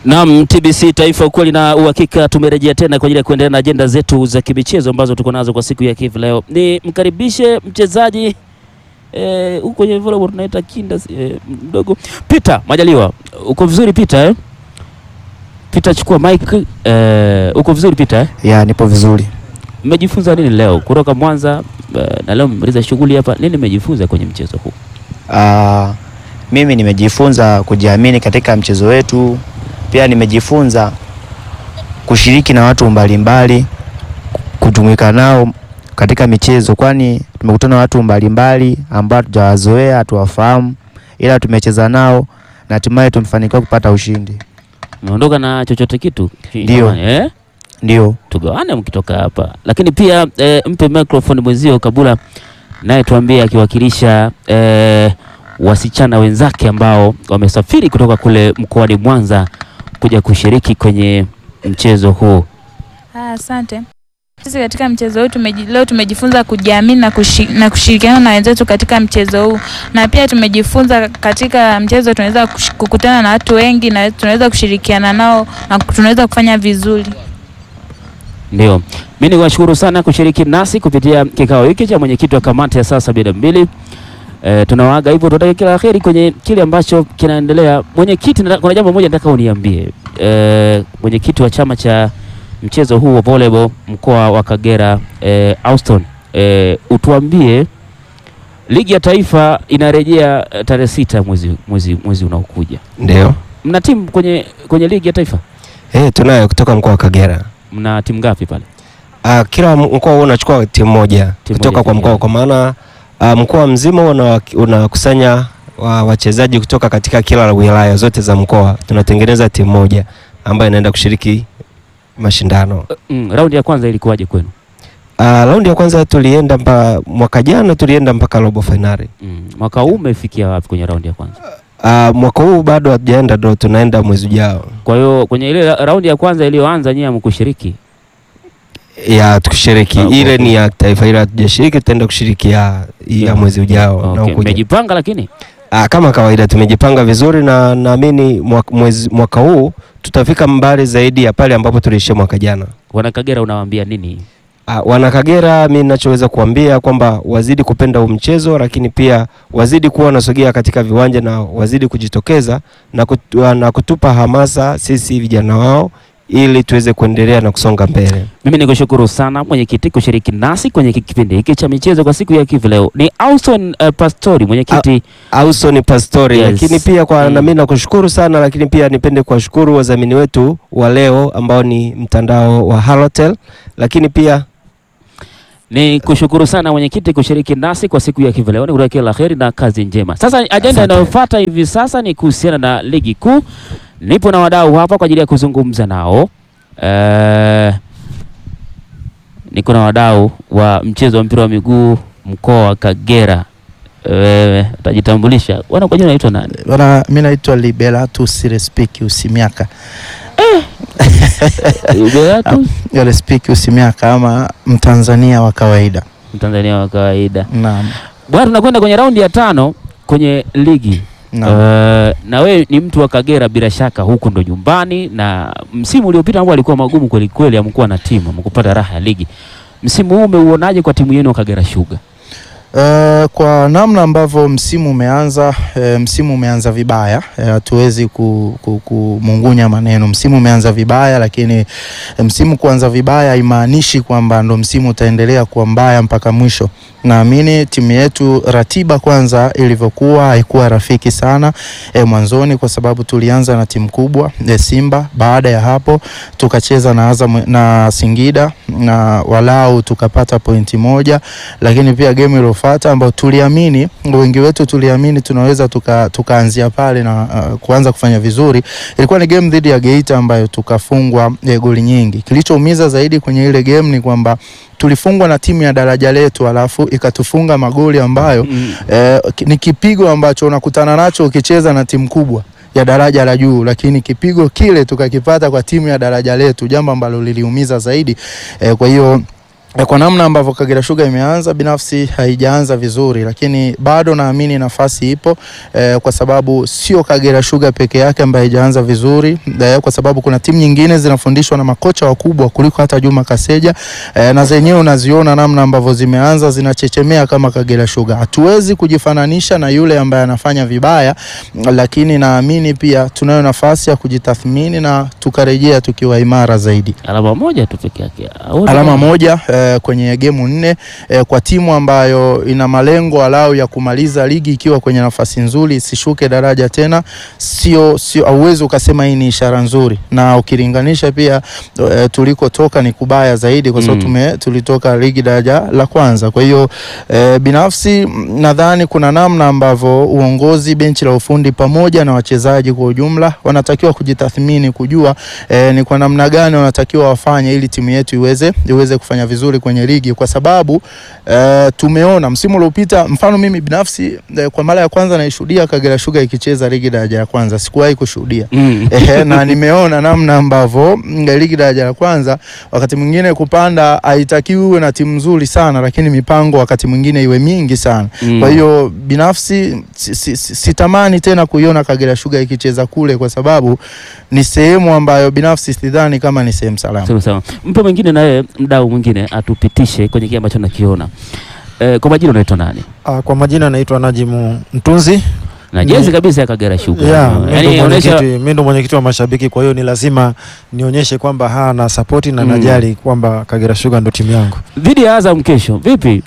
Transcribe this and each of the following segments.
Naam, TBC Taifa, ukweli na uhakika, tumerejea tena kwa ajili ya kuendelea na ajenda zetu za kimichezo ambazo tuko nazo kwa siku ya hivi leo. Ni mkaribishe mchezaji eh, huko kwenye volleyball tunaita kinda eh, mdogo Peter Majaliwa. Uko vizuri Peter eh? Peter, chukua mic eh, uko vizuri Peter eh? Ya, nipo vizuri. Mmejifunza nini leo kutoka Mwanza eh, na leo mmemaliza shughuli hapa, nini mmejifunza kwenye mchezo huu? Ah, mimi nimejifunza kujiamini katika mchezo wetu, pia nimejifunza kushiriki na watu mbalimbali, kujumuika nao katika michezo, kwani tumekutana na watu mbalimbali ambao hatujawazoea, hatuwafahamu, ila tumecheza nao na hatimaye tumefanikiwa kupata ushindi. Umeondoka na chochote kitu? Ndio. Jamani, eh? Ndio. tugawane mkitoka hapa, lakini pia e, mpe microphone mwenzio Kabula naye tuambie akiwakilisha e, wasichana wenzake ambao wamesafiri kutoka kule mkoani Mwanza kuja kushiriki kwenye mchezo huu. Ah, Asante. Sisi katika mchezo huu tumeji, leo tumejifunza kujiamini na, kushi, na kushirikiana na wenzetu katika mchezo huu, na pia tumejifunza katika mchezo tunaweza kush- kukutana na watu wengi na tunaweza kushirikiana nao na tunaweza kufanya vizuri. Ndio, mimi niwashukuru sana kushiriki nasi kupitia kikao hiki cha mwenyekiti wa kamati ya saa sabini na mbili. E, tunawaaga hivyo, tunataka kila la heri kwenye kile ambacho kinaendelea. Mwenyekiti, nataka- kuna jambo moja nataka uniambie. E, mwenyekiti wa chama cha mchezo huu wa volleyball mkoa wa Kagera e, Auston, e, utuambie ligi ya taifa inarejea eh, tarehe sita mwezi, mwezi, mwezi unaokuja. Ndio. Mna timu kwenye, kwenye ligi ya taifa? Eh, tunayo kutoka mkoa wa Kagera. Mna timu ngapi pale? Ah, kila mkoa huwa unachukua timu moja Timu kutoka moja kwa mkoa, Kagera. kwa maana ah, mkoa mzima una- unakusanya wa, wachezaji kutoka katika kila wilaya zote za mkoa, tunatengeneza timu moja ambayo inaenda kushiriki mashindano. Mm, raundi ya kwanza ilikuwaje kwenu? Ah, raundi ya kwanza tulienda mpa, mwaka jana tulienda mpaka robo finali. Mm, mwaka huu umefikia wapi kwenye raundi ya kwanza? Ah, mwaka huu bado hatujaenda, ndo tunaenda mwezi ujao. Kwa hiyo kwenye ile ra- raundi ya kwanza iliyoanza nyinyi hamkushiriki. ya tukishiriki Ah, ile okay. ni ya taifa, ila hatujashiriki, tutaenda kushiriki ya, ya mwezi ujao Okay, unaokuja. mmejipanga lakini Ah, kama kawaida tumejipanga vizuri na naamini mwaka, mwezi, mwaka huu tutafika mbali zaidi ya pale ambapo tuliishia mwaka jana. wana Kagera unawaambia nini? Ah, wana Kagera, mi ninachoweza kuambia kwamba wazidi kupenda huu mchezo, lakini pia wazidi kuwa wanasogea katika viwanja na wazidi kujitokeza na, kutu, na kutupa hamasa sisi vijana wao ili tuweze kuendelea na kusonga mbele. Mimi nikushukuru sana mwenyekiti kushiriki nasi kwenye hiki kipindi hiki cha michezo kwa siku ya hivi leo. Ni Austin uh, Pastori mwenyekiti. Austin Pastori Yes. lakini pia kwa Mm. na mimi nakushukuru sana, lakini pia nipende kuwashukuru wadhamini wetu wa leo ambao ni mtandao wa Halotel, lakini pia Ni kushukuru sana mwenyekiti kushiriki nasi kwa siku ya hivi leo. Nikutakia kila la heri na kazi njema. Sasa ajenda Asante. inayofuata hivi sasa ni kuhusiana na ligi kuu. Nipo na wadau hapa kwa ajili ya kuzungumza nao. Eh, niko na wadau wa mchezo wa mpira wa miguu mkoa wa Kagera. Wewe utajitambulisha. Wana kwa jina naitwa nani? Bwana, mi naitwa Liberatus Respiki Usimiaka. Ubeatu, Respiki Usimiaka ama Mtanzania wa kawaida. Mtanzania wa kawaida. Naam. Bwana, tunakwenda kwenye raundi ya tano kwenye ligi. Naam. Uh, na wewe ni mtu wa Kagera bila shaka, huku ndo nyumbani, na msimu uliopita ambao alikuwa magumu kweli kweli, amkuwa na timu amkupata raha ya ligi. Msimu huu umeuonaje kwa timu yenu wa Kagera Sugar? Uh, kwa namna ambavyo msimu umeanza eh, msimu umeanza vibaya eh, hatuwezi ku, ku, kumungunya maneno. Msimu umeanza vibaya, lakini eh, msimu kuanza vibaya haimaanishi kwamba ndo msimu utaendelea kuwa mbaya mpaka mwisho. Naamini timu yetu ratiba kwanza ilivyokuwa haikuwa rafiki sana eh, mwanzoni kwa sababu tulianza na timu kubwa eh, Simba. Baada ya hapo tukacheza na Azam na Singida na walau tukapata pointi moja lakini pia game iliyofuata ambayo tuliamini wengi wetu tuliamini tunaweza tuka, tukaanzia pale na uh, kuanza kufanya vizuri ilikuwa ni game dhidi ya Geita ambayo tukafungwa eh, goli nyingi. Kilichoumiza zaidi kwenye ile game ni kwamba tulifungwa na timu ya daraja letu alafu ikatufunga magoli ambayo eh, ki- ni kipigo ambacho unakutana nacho ukicheza na timu kubwa ya daraja la juu, lakini kipigo kile tukakipata kwa timu ya daraja letu, jambo ambalo liliumiza zaidi eh, kwa hiyo Eh, Kwa namna ambavyo Kagera Sugar imeanza binafsi haijaanza vizuri, lakini bado naamini nafasi ipo eh, kwa sababu sio Kagera Sugar peke yake ambaye haijaanza vizuri eh, kwa sababu kuna timu nyingine zinafundishwa na makocha wakubwa kuliko hata Juma Kaseja eh, na zenyewe unaziona namna ambavyo zimeanza zinachechemea kama Kagera Sugar. Hatuwezi kujifananisha na yule ambaye anafanya vibaya, lakini naamini pia tunayo nafasi ya kujitathmini na tukarejea tukiwa imara zaidi. Alama moja tu peke yake. Au- Alama moja eh, kwenye gemu nne eh, kwa timu ambayo ina malengo alau ya kumaliza ligi ikiwa kwenye nafasi nzuri isishuke daraja tena, sio sio, hauwezi ukasema hii ni ishara nzuri, na ukilinganisha pia eh, tulikotoka ni kubaya zaidi, kwa sababu Mm. tume tulitoka ligi daraja la kwanza. Kwa hiyo eh, binafsi mm, nadhani kuna namna ambavyo uongozi, benchi la ufundi pamoja na wachezaji kwa ujumla wanatakiwa kujitathmini, kujua eh, ni kwa namna gani wanatakiwa wafanye ili timu yetu iweze iweze kufanya vizuri kwenye ligi, kwa sababu eh, tumeona msimu uliopita, mfano mimi binafsi eh, kwa mara ya kwanza naishuhudia Kagera Sugar ikicheza ligi daraja ya kwanza, sikuwahi kushuhudia Mm. Ehe, na nimeona namna ambavyo mm, ligi daraja la kwanza wakati mwingine kupanda haitakiwi uwe na timu nzuri sana, lakini mipango wakati mwingine iwe mingi sana. Mm. Kwa hiyo binafsi si- si- si- sitamani tena kuiona Kagera Sugar ikicheza kule, kwa sababu ni sehemu ambayo binafsi sidhani kama ni sehemu salama. Sawa sawa. Mpe mwingine naye mdau mwingine atupitishe kwenye kile ambacho nakiona. Eh, kwa majina unaitwa nani? Ah, kwa majina naitwa Najimu Mtunzi. Na Ni- jezi kabisa ya Kagera Sugar. Yeah, mimi ndo Yaani mwenyekiti inaonyesha mimi ndo mwenyekiti wa mashabiki, kwa hiyo ni lazima nionyeshe kwamba haa na support na Mm. najali kwamba Kagera Sugar ndo timu yangu. dhidi ya Azam kesho. Vipi?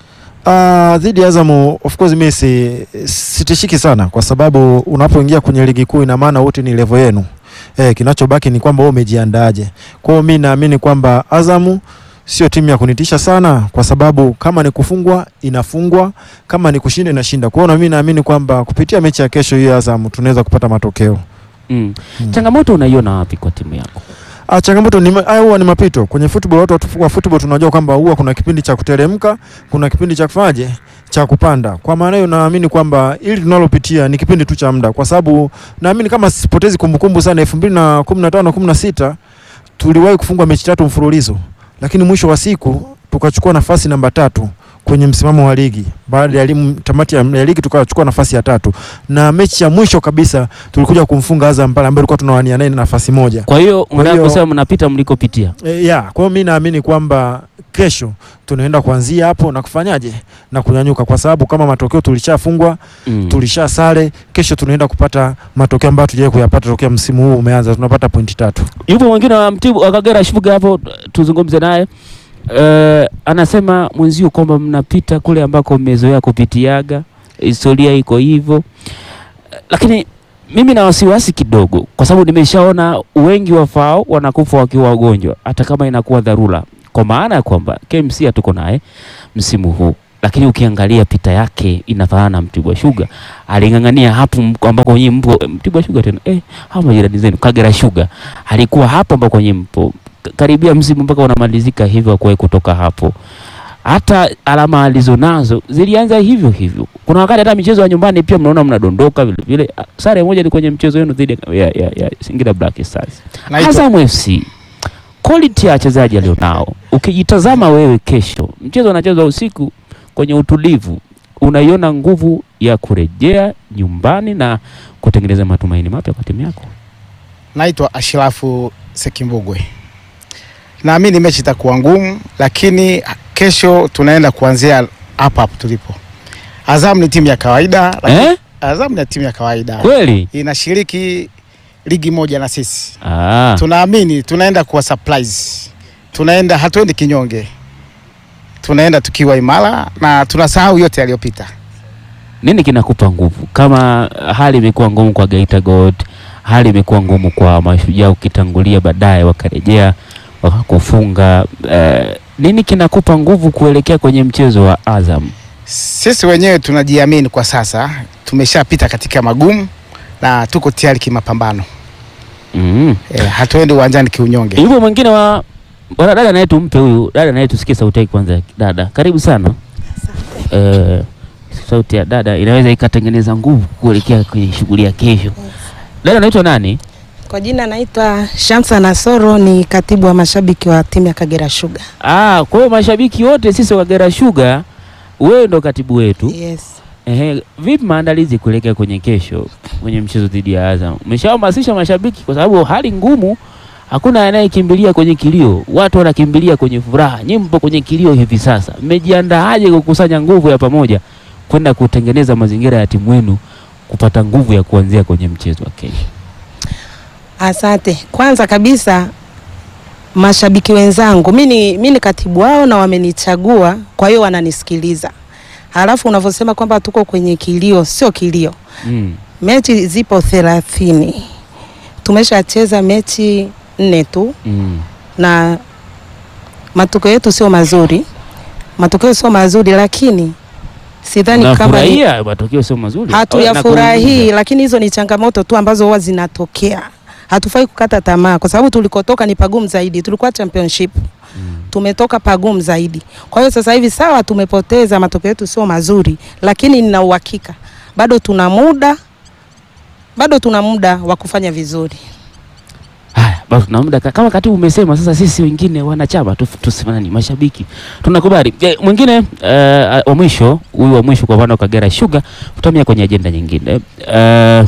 Ah, dhidi ya Azam of course mimi si sitishiki sana kwa sababu unapoingia kwenye ligi kuu ina maana wote ni level yenu. Eh, kinachobaki ni kwamba wewe umejiandaaje. Kwa hiyo mimi naamini kwamba Azamu sio timu ya kunitisha sana kwa sababu kama ni kufungwa inafungwa, kama ni kushinda inashinda. Kwa hiyo na mimi naamini kwamba kupitia mechi ya kesho hii ya Azamu tunaweza kupata matokeo. Mm. Mm. Changamoto unaiona wapi kwa timu yako? Ah, changamoto ni ma- haya huwa ni mapito kwenye football. Watu watu wa football tunajua kwamba huwa kuna kipindi cha kuteremka, kuna kipindi cha kufanyaje, cha kupanda. Kwa maana hiyo naamini kwamba ili tunalopitia ni kipindi tu cha muda, kwa sababu naamini kama sipotezi kumbukumbu sana, 2015 16 tuliwahi kufungwa mechi tatu mfululizo, lakini mwisho wa siku tukachukua nafasi namba tatu kwenye msimamo wa ligi. Baada ya limu, tamati ya, ya ligi tukachukua nafasi ya tatu, na mechi ya mwisho kabisa tulikuja kumfunga Azam pale ambaye tulikuwa tunawania naye nafasi moja. Kwa hiyo Kwa unataka hiyo- kusema mnapita mlikopitia. E, ya kwa hiyo mi naamini kwamba kesho tunaenda kuanzia hapo na kufanyaje na kunyanyuka, kwa sababu kama matokeo tulishafungwa, Mm. tulisha sare, kesho tunaenda kupata matokeo ambayo tujawahi kuyapata tokea msimu huu umeanza, tunapata pointi tatu. Yupo mwingine wa Mtibu wa Kagera Sugar hapo, tuzungumze naye. Eh, anasema mwenzio kwamba mnapita kule ambako mmezoea kupitiaga, historia iko hivyo, Eh, lakini mimi na wasiwasi kidogo, kwa sababu nimeshaona wengi wafao wanakufa wakiwa wagonjwa, hata kama inakuwa dharura, kwa maana ya kwamba KMC hatuko naye msimu huu, lakini ukiangalia pita yake inafanana na Mtibwa Sugar. Aling'ang'ania hapo mko- ambako nyinyi mpo Mtibwa Sugar tena, eh, hao majirani zenu Kagera Sugar alikuwa hapo ambako nyinyi mpo K- karibia msimu mpaka unamalizika hivyo, akuwahi kutoka hapo. Hata alama alizonazo zilianza hivyo hivyo. Kuna wakati hata michezo ya nyumbani pia mnaona mnadondoka vile vile. Ah, Sare moja ni kwenye mchezo wenu dhidi ya, ya, ya, ya Singida Black Stars. Naitwa- Azam FC quality ya wachezaji alionao, ukijitazama wewe kesho, mchezo unachezwa usiku kwenye utulivu, unaiona nguvu ya kurejea nyumbani na kutengeneza matumaini mapya kwa timu yako. Naitwa Ashirafu Sekimbugwe. Naamini mechi itakuwa ngumu, lakini kesho tunaenda kuanzia hapa hapo tulipo. Azam ni timu ya kawaida, lakini Eh? Azam ni timu ya kawaida Kweli? inashiriki ligi moja na sisi. Ah. Tunaamini tunaenda kuwa surprise, tunaenda hatuendi kinyonge, tunaenda tukiwa imara na tunasahau yote yaliyopita. Nini kinakupa nguvu? Kama hali imekuwa ngumu kwa Geita Gold, hali imekuwa ngumu kwa Mashujaa, ukitangulia baadaye wakarejea wakakufunga, eh, nini kinakupa nguvu kuelekea kwenye mchezo wa Azam? Sisi wenyewe tunajiamini kwa sasa, tumeshapita katika magumu na tuko tayari kimapambano. Mm. E, hatuendi uwanjani kiunyonge. Yupo mwingine wa bwana dada naye tumpe huyu dada naye tusikie sauti yake kwanza. Dada, karibu sana. Eh, sauti ya dada inaweza ikatengeneza nguvu kuelekea kwenye shughuli ya kesho. Dada naitwa nani? Kwa jina naitwa Shamsa Nasoro, ni katibu wa mashabiki wa timu ya Kagera Sugar. Ah, kwa hiyo mashabiki wote sisi wa Kagera Sugar, wewe ndo katibu wetu. Yes. Ehe, vipi maandalizi kuelekea kwenye kesho kwenye mchezo dhidi ya Azam? Umeshahamasisha mashabiki kwa sababu hali ngumu, hakuna anayekimbilia kwenye kilio, watu wanakimbilia kwenye furaha. Nyinyi mpo kwenye kilio hivi sasa, mmejiandaaje kukusanya nguvu ya pamoja kwenda kutengeneza mazingira ya timu yenu kupata nguvu ya kuanzia kwenye mchezo wa kesho? Asante. Kwanza kabisa mashabiki wenzangu, mi ni mi ni katibu wao na wamenichagua, kwa hiyo wananisikiliza. Halafu unavyosema kwamba tuko kwenye kilio, sio kilio. Mm. Mechi zipo thelathini, tumeshacheza mechi nne tu Mm. na matokeo yetu sio mazuri, matokeo sio mazuri, lakini sidhani kama ni, Nafurahia matokeo sio mazuri. hatuyafurahii, Nakuuliza. lakini hizo ni changamoto tu ambazo huwa zinatokea. Hatufai kukata tamaa, kwa sababu tulikotoka ni pagumu zaidi. Tulikuwa championship, tumetoka pagumu zaidi. Kwa hiyo sasa hivi sawa, tumepoteza, matokeo yetu sio mazuri, lakini nina uhakika bado tuna muda, bado tuna muda wa kufanya vizuri. Haya, basi tuna muda ka- kama katibu umesema. Sasa sisi wengine wanachama tu tusifanani, mashabiki tunakubali. Je, mwingine eh, wa mwisho huyu wa mwisho kwa upande wa Kagera Sugar, tutamia kwenye ajenda nyingine. Eh,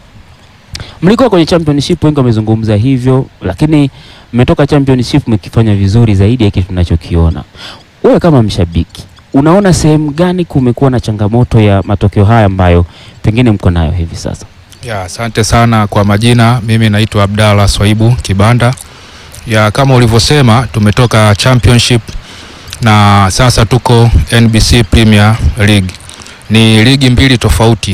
mlikuwa kwenye championship, wengi wamezungumza hivyo, lakini mmetoka championship mkifanya vizuri zaidi ya kile tunachokiona. Wewe kama mshabiki unaona sehemu gani kumekuwa na changamoto ya matokeo haya ambayo pengine mko nayo hivi sasa? Ya, asante sana kwa majina. Mimi naitwa Abdalla Swaibu Kibanda. Ya, kama ulivyosema tumetoka championship na sasa tuko NBC Premier League. Ni ligi mbili tofauti,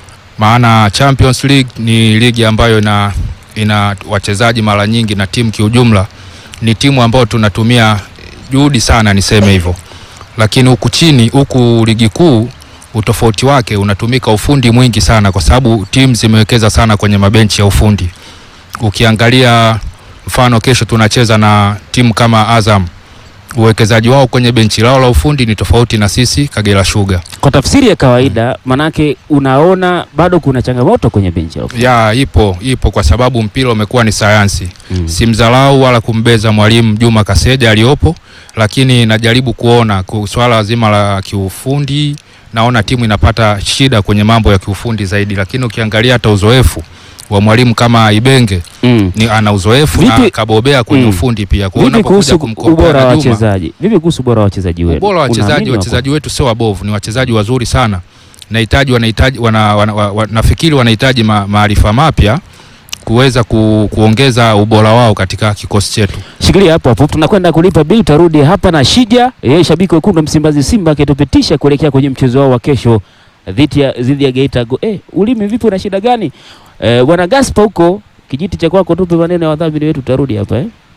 maana Champions League ni ligi ambayo ina, ina wachezaji mara nyingi na timu kiujumla ni timu ambayo tunatumia juhudi sana, niseme hivyo, lakini huku chini, huku ligi kuu utofauti wake unatumika ufundi mwingi sana, kwa sababu timu zimewekeza sana kwenye mabenchi ya ufundi. Ukiangalia mfano, kesho tunacheza na timu kama Azam, uwekezaji wao kwenye benchi lao la ufundi ni tofauti na sisi Kagera Sugar. Kwa tafsiri ya kawaida, manake unaona bado kuna changamoto kwenye benchi la ufundi. Ya ipo ipo, kwa sababu mpira umekuwa ni sayansi. Mm. Simdharau wala kumbeza mwalimu Juma Kaseja aliyopo, lakini najaribu kuona ku- swala zima la kiufundi, naona timu inapata shida kwenye mambo ya kiufundi zaidi, lakini ukiangalia hata uzoefu wa mwalimu kama Ibenge Mm. ni ana uzoefu na Vipi- kabobea kwenye Mm. ufundi pia. Vipi Kuona kuhusu kuja ubora wa kumkompea na Juma, wachezaji? Vipi kuhusu ubora wa wachezaji wenu? ubora wa wachezaji Unaamini wako- wachezaji wetu sio wabovu, ni wachezaji wazuri sana. Nahitaji wanahitaji wana, wana, wana, wana, nafikiri wanahitaji ma, maarifa mapya kuweza ku, kuongeza ubora wao katika kikosi chetu. Shikilia hapo hapo, tunakwenda kulipa bili. Tarudi hapa na Shija, yeye shabiki wekundu wa Msimbazi Simba, akitupitisha kuelekea kwenye mchezo wao wa kesho dhidi ya dhidi ya Geita Go. Eh, ulimi vipi, una shida gani? Eh, bwana Gaspa huko kijiti cha kwako, tupe maneno ya wadhamini wetu, tarudi hapa eh.